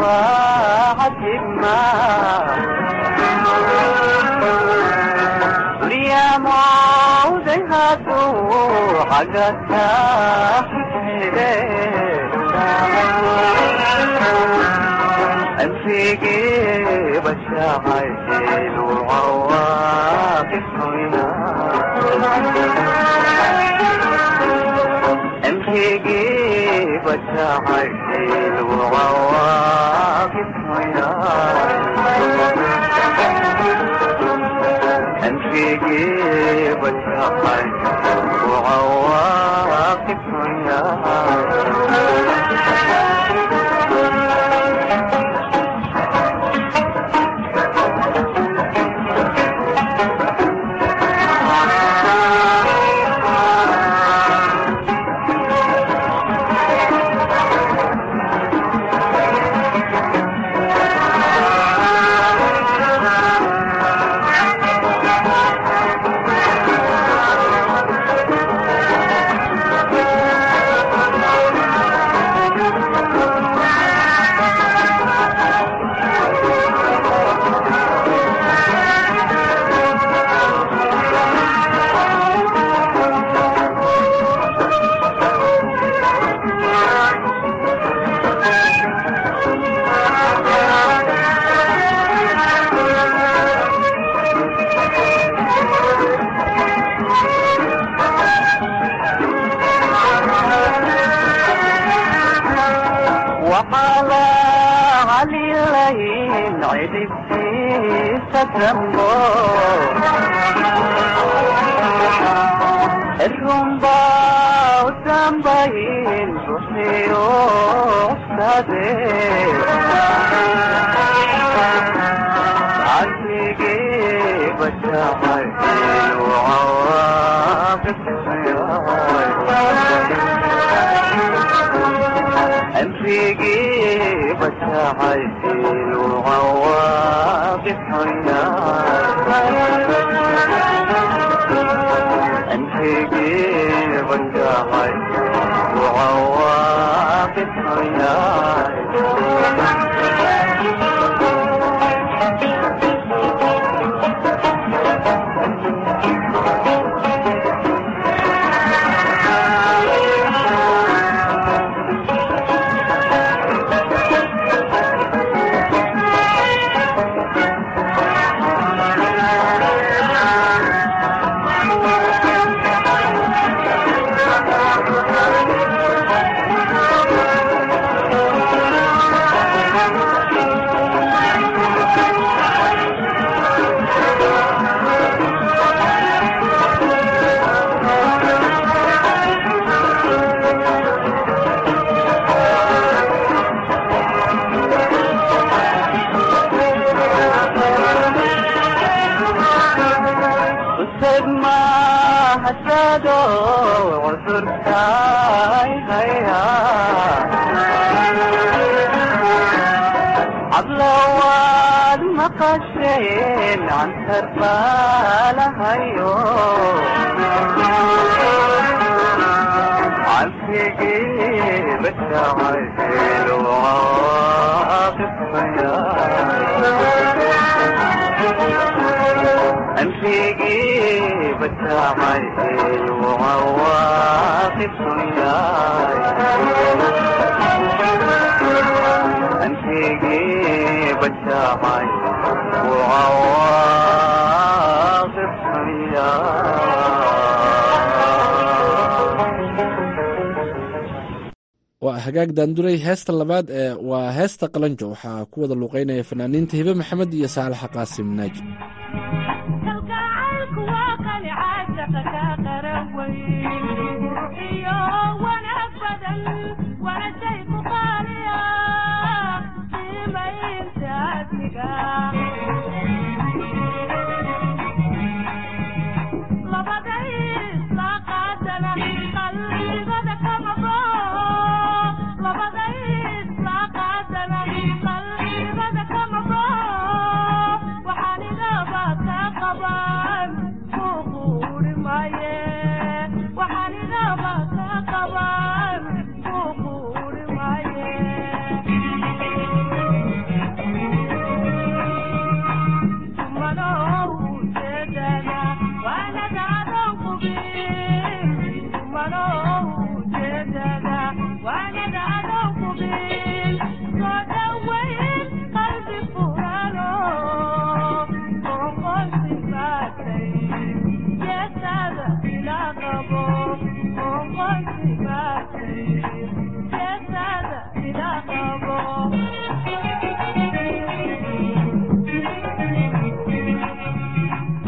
وعدما دنيا موضعها حقتها أنفيقي بشاعر وعواقب أنفيقي بشاعر وعواقب أنفيقي بشاعر وعواقب وقال علي الليل عدتي ستمو الرمبا وتنبين روحي وأستاذي عزيقي بشاعر وعواقب أنفيقي بشاعر وعواقب أنفيقي بشاعر وعواقب ما هسادو وزرتاي هيا عبلوان مقشين عن تربال هيو عن فيقي بالتعيل وعاقب أنفيقي بالتعيل وعواقب أنفيقي بالتعيل وعواقب waa hagaag daanduray heesta labaad ee waa heesta qalanjo waxaa ku wada luuqeynaya fanaaniinta hibe maxamed iyo saalaxa qaasim naaji waxaan iga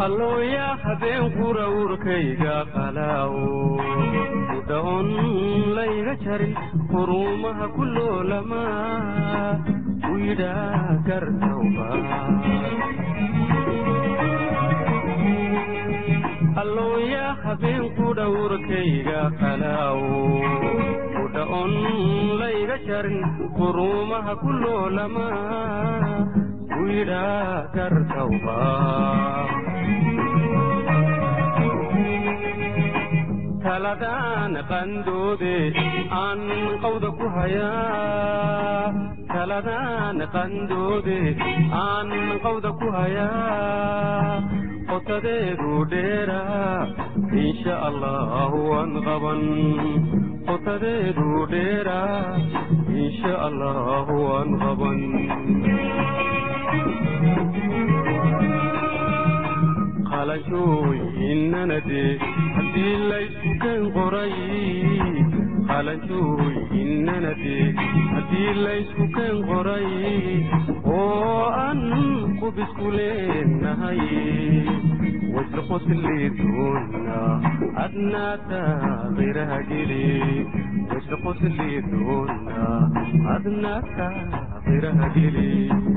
allooya habeen qura urkayga qalaawo udhaon layga jarin quruumaha ku loolama u yidhaa gartawba allooya habeen qudha urkayga qalaawo udhaon layga jarin quruumaha ku loolama u yidhaa gartawba taladaan qandoode aan qawda ku hayaa taladaan qandoode aan qawda ku hayaa qotadeedu dheeraa insha allahu waan qaban qotadeedu dheeraa insha allahu waan qaban qalanjooyinnanade haddii laysku keen qoray qalanjooyinnanade haddii laysku keen qoray oo aan qubisku leenahay wayse qosli doona adnaata qiraha geli wayse qosli doona adnaata qiraha geli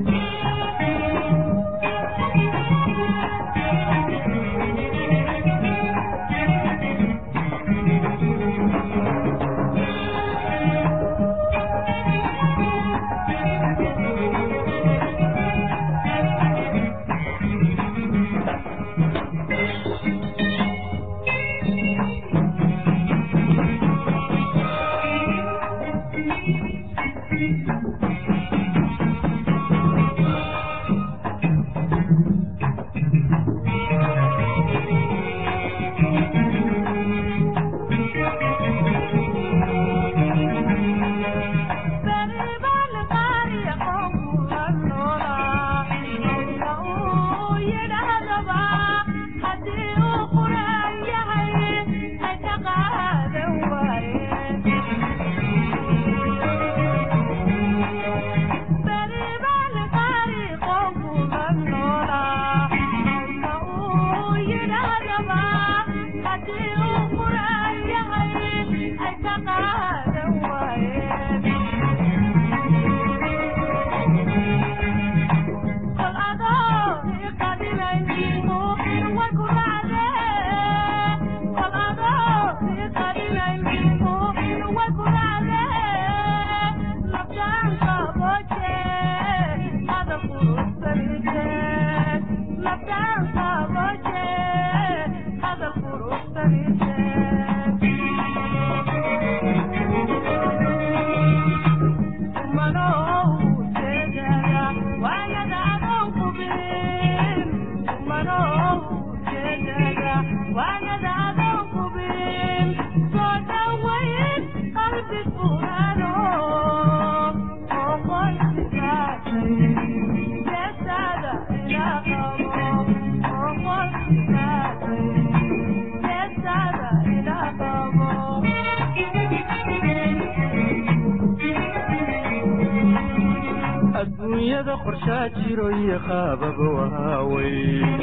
adduunyada qorshaa jiro iyo qaababa waawey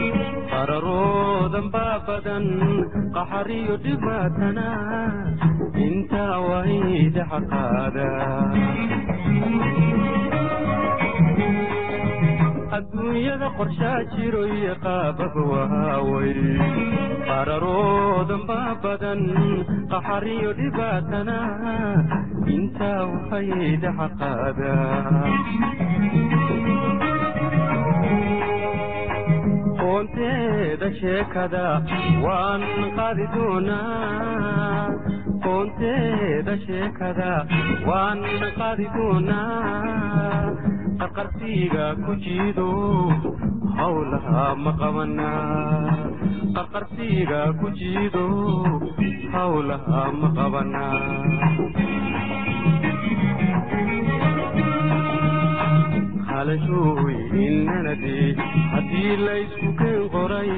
qararoodan baa badan qaxar iyo dhibaatana intaa waydaxa qaada adduunyada qorshaa jiro iyo qaababa waawey qararoodan baa badan qaxar iyo dhibaatana intaa waydaxa qaada qoonteeda sheekada waan qaadi doonaa qoonteeda sheekada waan qaadi doonaa qarqarsiiga ku jiido hawlaha ma qabana qarqarsiiga ku jiido hawlaha ma qabana halashooyinnanade haddii laysku keen qoray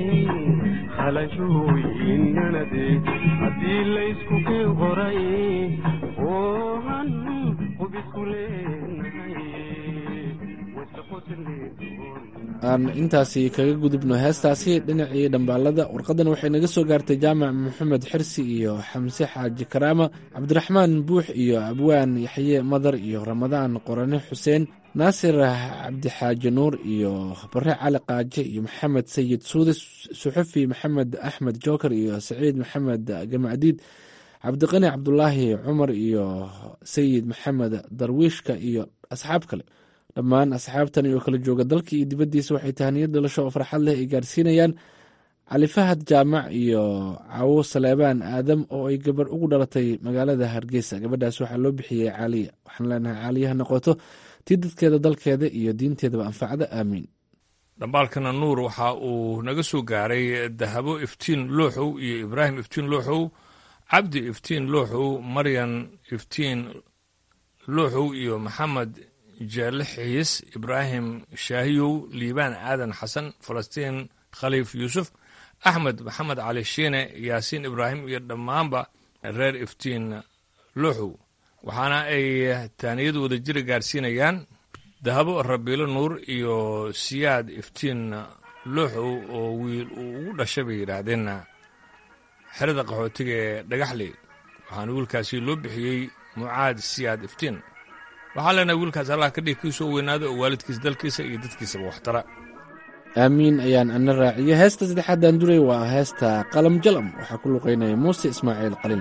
halashooyinnanade haddii laysku keen qoray oo han qubisku leenahay aan intaasi kaga gudubno heestaasi dhinacii dhambaalada warqadan waxay naga soo gaartay jaamac maxamed xirsi iyo xamse xaaji karaama cabdiraxmaan buux iyo abwaan yaxye madar iyo ramadaan qorane xuseen naasir cabdixaaji nuur iyo bare cali qaaje iyo maxamed sayid suude suxufi maxamed axmed joker iyo saciid maxamed gamacdiid cabdiqani cabdulaahi cumar iyo sayid maxamed darwiishka iyo asxaab kale dhammaan asxaabtani oo kala jooga dalka iyo dibaddiisa waxay tahaniyad dhalasho oo farxad leh ay gaarsiinayaan cali fahad jaamac iyo cawo saleebaan aadam oo ay gabarh ugu dhalatay magaalada hargeysa gabadhaas waxaa loo bixiyey caaliya waxaan leenahay caaliyaha noqoto tii dadkeeda dalkeeda iyo diinteedaba anfacda aamiin dhambaalkana nuur waxa uu naga soo gaaray dahabo iftiin looxow iyo ibraahim iftiin looxow cabdi iftiin looxow maryan iftiin looxow iyo maxamed jeelle xiis ibraahim shaahiyow liibaan aadan xasan falastiin khaliif yuusuf axmed maxamed cali shiine yaasiin ibraahim iyo dhammaanba reer iftiin looxow waxaana ay taaniyad wada jira gaarsiinayaan dahabo rabiilo nuur iyo siyaad iftiin looxow oo wiil uu ugu dhashay bay yidhaahdeen xerada qaxootiga ee dhagaxley waxaana wiilkaasi loo bixiyey mucaad siyaad iftiin waxaa leenahay wiilkaas allah ka dhig kiisoo weynaada oo waalidkiisa dalkiisa iyo dadkiisaba waxtara aamiin ayaan ana raaciyo heesta saddexaadaan duray waa heesta qalam jalam waxaa ku luqaynaya muuse ismaaciil qalin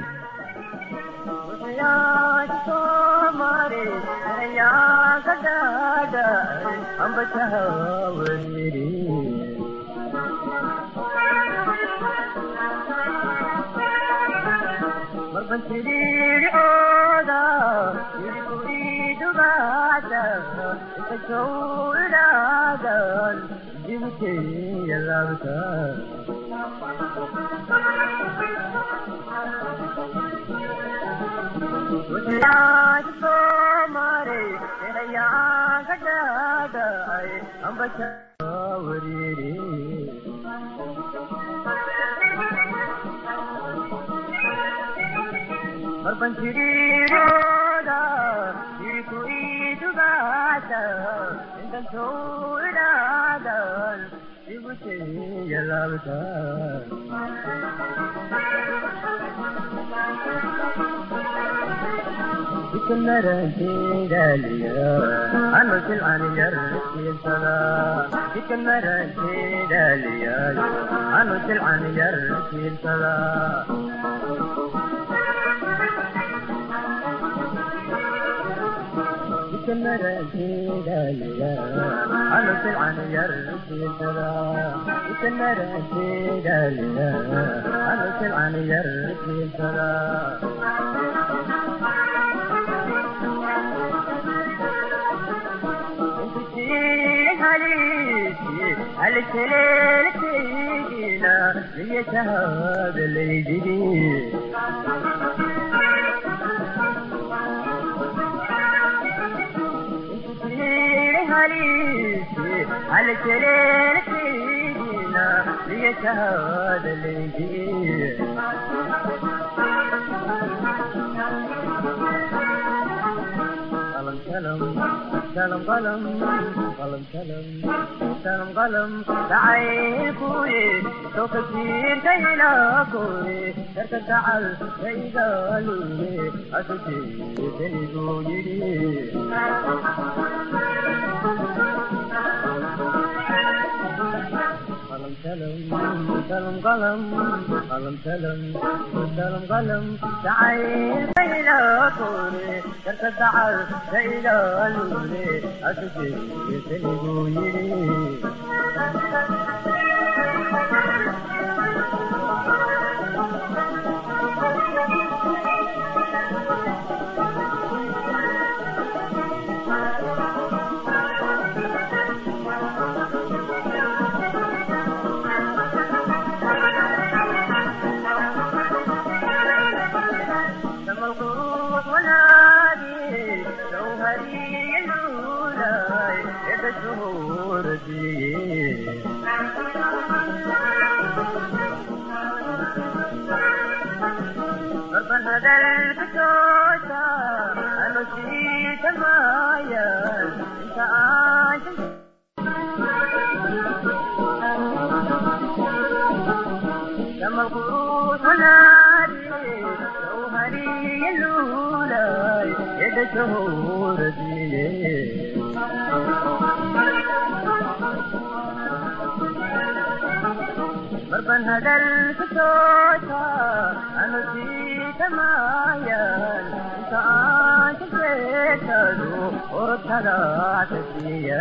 marban hadalka toota anu siitamayan inta aan ka sheekado orotada tasiya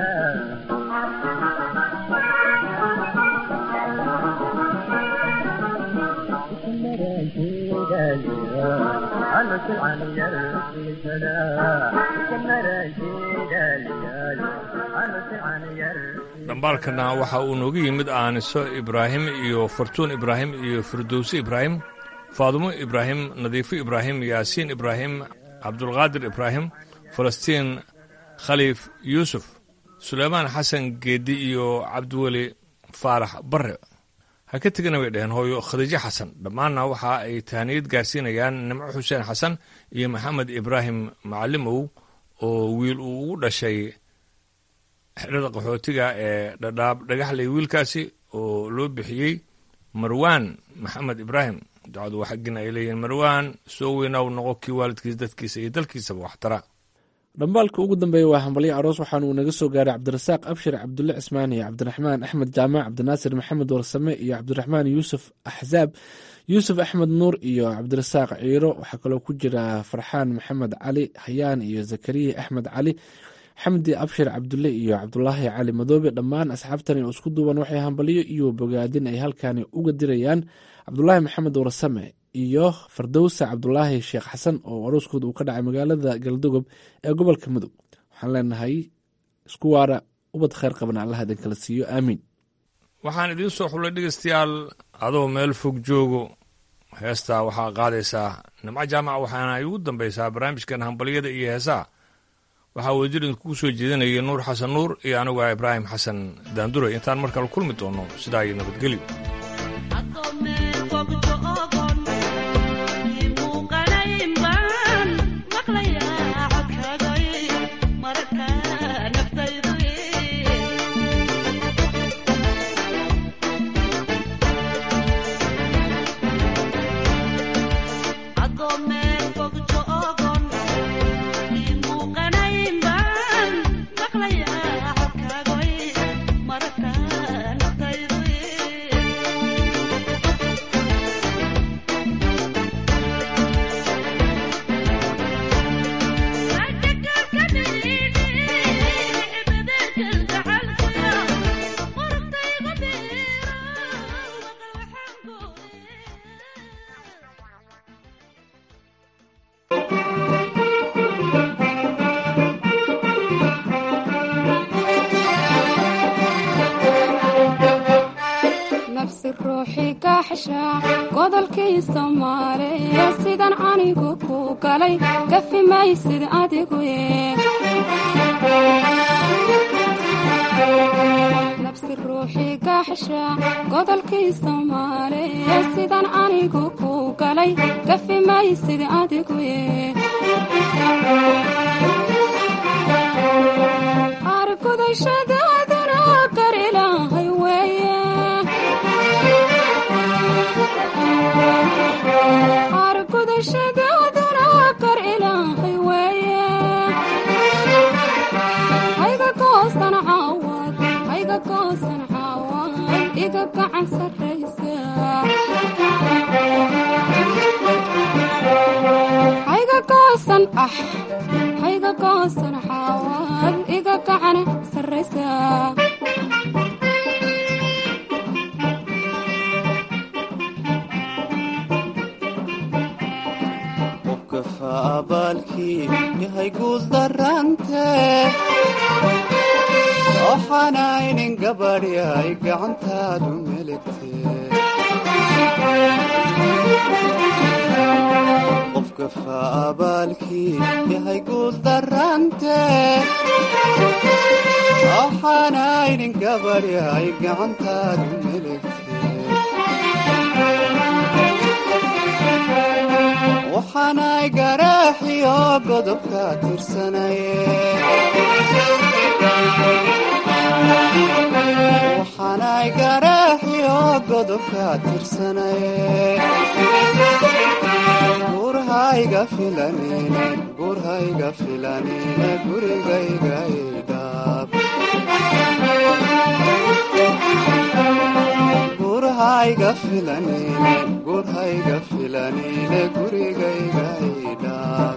anu silcan yarsiisada anu silcan yar dhambaalkana waxa uu nooga yimid aaniso ibraahim iyo fartuun ibraahim iyo firdowsi ibraahim faadumo ibraahim nadiifo ibraahim yaasiin ibraahim cabdulqaadir ibraahim falastiin khaliif yuusuf suleymaan xasan geeddi iyo cabdiweli faarax barre ha ka tegana bay dhaheen hooyo khadiijo xasan dhammaanna waxa ay tahaniyad gaarsiinayaan nimco xuseen xasan iyo maxamed ibraahim macalimow oo wiil uu ugu dhashay xerada qaxootiga ee dhadhaab dhagaxley wiilkaasi oo loo bixiyey marwaan maxamed ibraahim ducadu waa xaggina ay leeyihiin marwaan soo weynaw noqo kii waalidkiisa dadkiisa iyo dalkiisaba waxtara dhambaalka ugu dambeeya waa hambalyo aroos waxaana uu naga soo gaaray cabdirasaaq abshir cabdulle cismaan iyo cabdiraxmaan axmed jaamac cabdinaasir maxamed warsame iyo cabdiraxmaan yuusuf axzaab yuusuf axmed nuur iyo cabdirasaaq ciiro waxaa kaloo ku jira farxaan maxamed cali hayaan iyo zakariya axmed cali xamdi abshir cabdulle iyo cabdulaahi cali madoobe dhammaan asxaabtani oo isku duuban waxay hambalyo iyo bogaadin ay halkani uga dirayaan cabdulaahi maxamed warsame iyo fardowsa cabdulaahi sheekh xasan oo arooskooda uu ka dhacay magaalada galdogob ee gobolka mudug waxaan leenahay isku waara ubad kheyr qabana allah idin kala siiyo aamiin waxaan idiin soo xullay dhegeystayaal adoo meel fog joogo heestaa waxaa qaadaysaa nimco jaamac waxaana ay ugu dambaysaa barnaamijkan hambalyada iyo heesaha waxaa wasiir idinkugu soo jeedinaya nuur xasan nuur iyo anigu ah ibraahim xasan daanduray intaan mar kale kulmi doono sidaa iyo nabadgelyo nafsi ruuxi kaxsha godolkii soomaaliya sidan anigu ku galay kafi maysid adigu nafsi ruuxi kaxsha godolkii soomaaliya sidan anigu ku galay kafi maysid adigu argudashadaaduna kar ilaahay weeye argudashadaaduna kar ilaahay weeye hayga goosan caawad hayga goosan caawad iga gacan sarraysa hayga goosan ah hayga goosan caawad iga gacan sarraysa qofka abaalkii yahay guul darante waxaanaynin gabadh yahay gacantaadu meligte qofka faabaalkii yahay guul darante waxaanaynin gabadh yahay gacantaadu meligte waxaanay garaaxiyo godobka tirsanaye waxaanay garaaxiyo godobka tirsanaye gurhayga filanine gurhayga filanine gurigayga idhaab gurhayga filanine gurhayga filanine gurigayga idhaab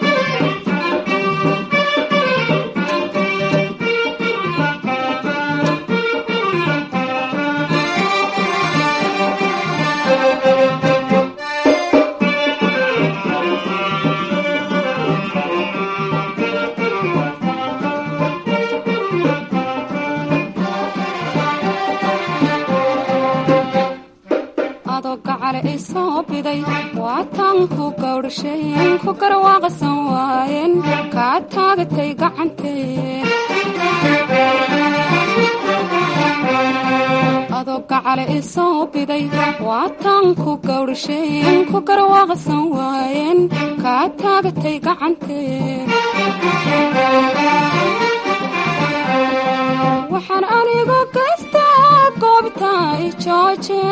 adoo gacale i soo biday waataan ku gawdhasheen ku garwaaqsan waayeen kaa taagatay gacantee adoo gacale i soo biday waataan ku gawdhasheen ku garwaaqsan waayeen kaa taagatay gacantee waxaan anigu gaystaa goobta i jooje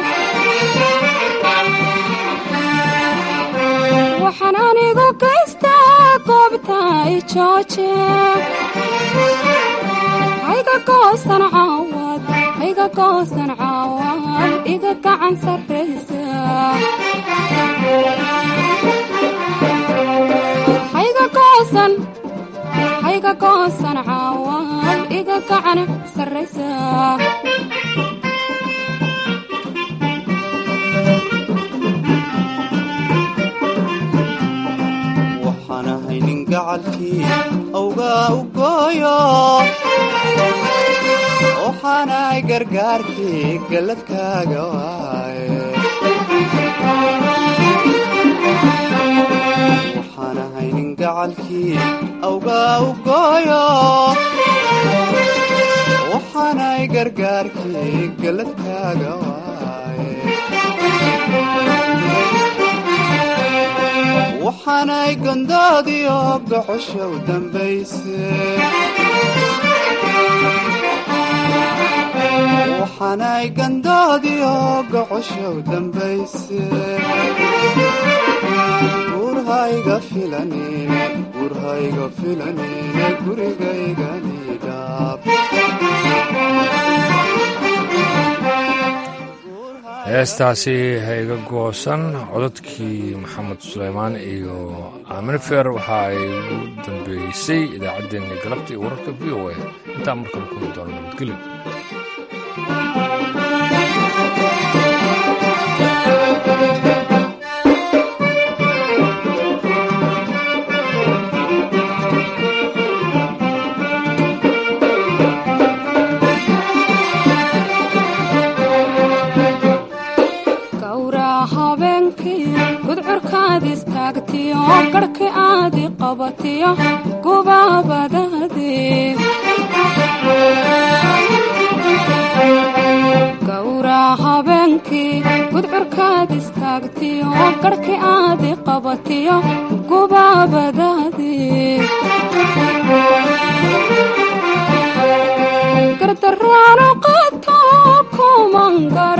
waxaan anigu gaystaa goobta i jooje hayga goosan caawad hayga goosan caawad iga gacan sarraysa hayga goosan hayga goosan caawad iga gacan sarraysa waxaan ahay nin gacalkii awgaa u gooyo waxaanahay gargaarkii galladkaaga waaye waxaan ahay nin gacalkii awgaa u gooyo waxaanahay gargaarkii galladkaaga waaye waxaanay gondoodiyo gocosha u dambayse waxaanay gandoodiyo gocosha u dambayse gurhayga filanine gurhayga filanine gurigaygani heestaasi hayga goosan codadkii maxamed suleymaan iyo aamin feer waxa ay ugu dambeysay idaacaddeenii galabta iyo wararka v o a intaa markale kuli doono nabadgelyo gawraa habeenkii gudcurkaad istaagtiyo garhkii aadi qabatiyo gubaabadaadii gawraa habeenkii gudcurkaad istaagtiyo garhkii aadi qabatiyo gubaabadaadii gardaraano qaato kuman gar